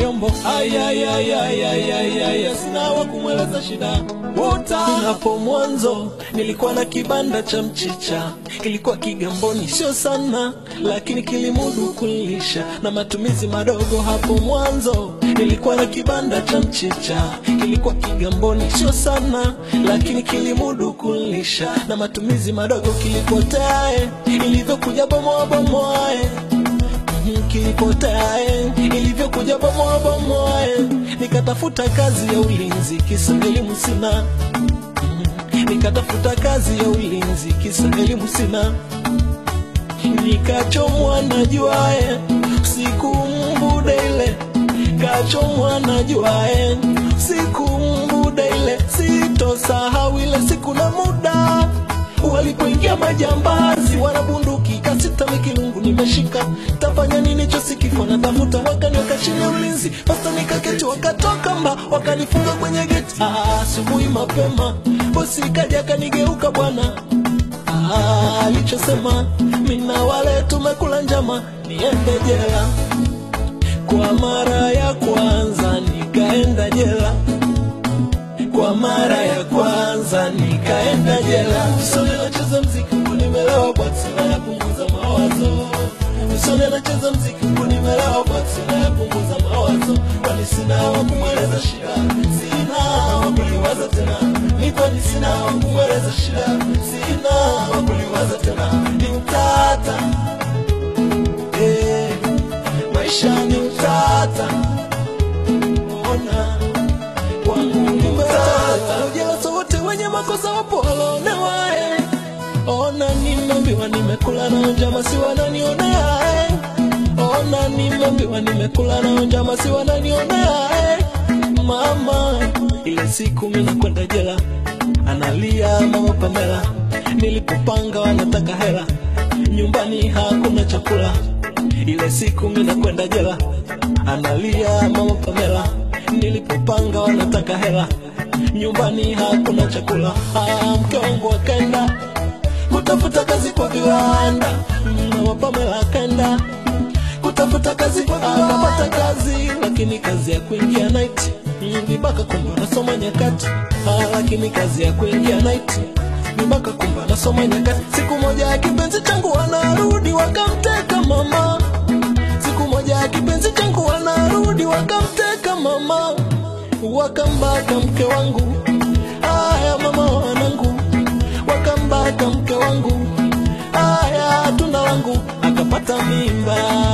vyombo ayayayayayaya sina wa kumweleza shida wuta hapo mwanzo nilikuwa na kibanda cha mchicha kilikuwa kigamboni sio sana lakini kilimudu kulisha na matumizi madogo hapo mwanzo nilikuwa na kibanda cha mchicha kilikuwa kigamboni sio sana lakini kilimudu kulisha na matumizi madogo kilipotae ilivyokuja bomoa bomoae kilipotae ilivyokuja bomoa bomoae nikatafuta kazi ya ulinzi kisa elimu sina nikatafuta kazi ya ulinzi kisa elimu sina nikachomwa na juae siku mbude ile kachomwa na juae siku mbude ile sitosahau ile siku na muda walipoingia majambazi wanabunduki kasita mikilungu nimeshika tafanya nini chosikifo na tafuta wakaniweka chini ya ulinzi pasta nikaketi wakatoka mba wakanifunga kwenye geti Ah, asubuhi mapema bosi kaja akanigeuka bwana Ah, alichosema mina wale tumekula njama niende jela kwa mara ya kwanza nikaenda jela kwa mara ya kwanza nikaenda jela usone nacheza mziki huku nimelewa bwati nayapunguza mawazo usone nacheza mziki huku nimelewa bwati nayapunguza mawazo kwani sina wa kumweleza shida sina wa kuliwaza tena ni kwani sina wa kumweleza shida sina wa kuliwaza tena ni utata eh, maisha ni utata ona kwangu ni utata ujasa wote wenye makosa wapo walonewa eh. ona nimeambiwa nimekula na njama si wananionea eh. ona nimeambiwa nimekula na njama si wananionea eh. mama ile siku mina kwenda jela analia mama Pamela nilipopanga wanataka hela nyumbani hakuna chakula ile siku mina kwenda jela analia mama Pamela nilipopanga wanataka hela nyumbani hakuna chakula ah, mke wangu akaenda kutafuta kazi kwa viwanda mama Pamela akaenda kutafuta kazi kwa viwanda akapata kazi lakini kazi ya kuingia night Mm, vibaka kumbe nasoma nyakati ah, lakini kazi ya kuingia night vibaka kumbe nasoma nyakati siku moja ya kipenzi changu wanarudi wakamteka mama siku moja ya kipenzi changu wanarudi wakamteka mama wakambaka mke wangu aya mama wanangu wakambaka mke wangu aya tunda langu akapata mimba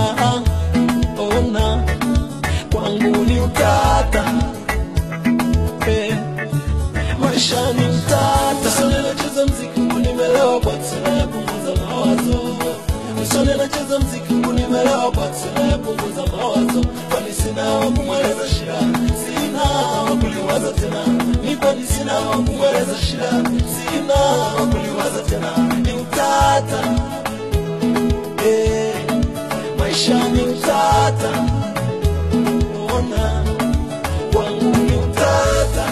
ona kwangu ni utata eh, maisha ni utata usone nacheza mziki huku nimelewa bwati nayapunguza mawazo usone nacheza mziki huku nimelewa bwati nayapunguza mawazo kwani sina wa kumweleza shida sina wa kuliwaza tena ni kwani sina wa kumweleza shida sina wa kuliwaza tena ni utata eh, maisha ni utata ona kwangu ni utata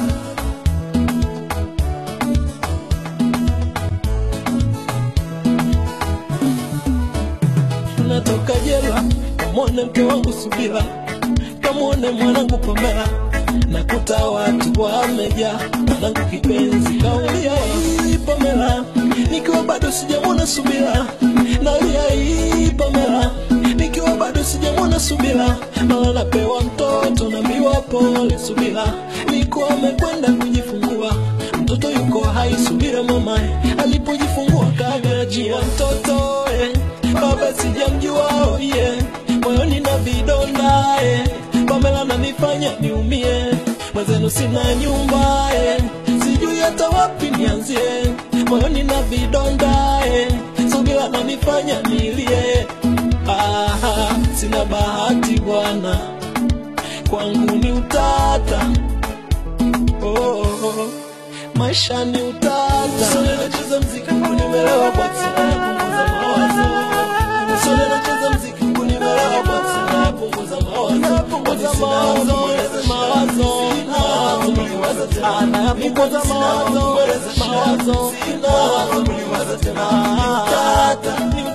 natoka jela kamwone mke wangu subira kamwone mwanangu pamela nakuta watu wamejaa mwanangu kipenzi kaulia hii pamela nikiwa bado sijamwona subira nalia hii pamela nikiwa bado sijamwona subira mara napewa mtoto naambiwa pole subira niko amekwenda kujifungua mtoto yuko hai subira mama alipojifungua kanyajia mtoto eh. baba sijamjua oh yeah. moyoni na vidonda eh. pamela nanifanya niumie mwenzenu sina nyumba eh. sijui hata wapi nianzie moyoni na vidonda eh. subira nanifanya nilie Aha, sina bahati bwana kwangu ni utata oh, oh, oh. maisha ni utata Sole nacheza mziki huku nimelewa bwati nayapunguza mawazo Sole nacheza mziki huku nimelewa bwati nayapunguza mawazo Kwani sina wa kumweleza shida. Anayapunguza mawazo mawazo Sina wa kumliwaza tena Ni utata, ni utata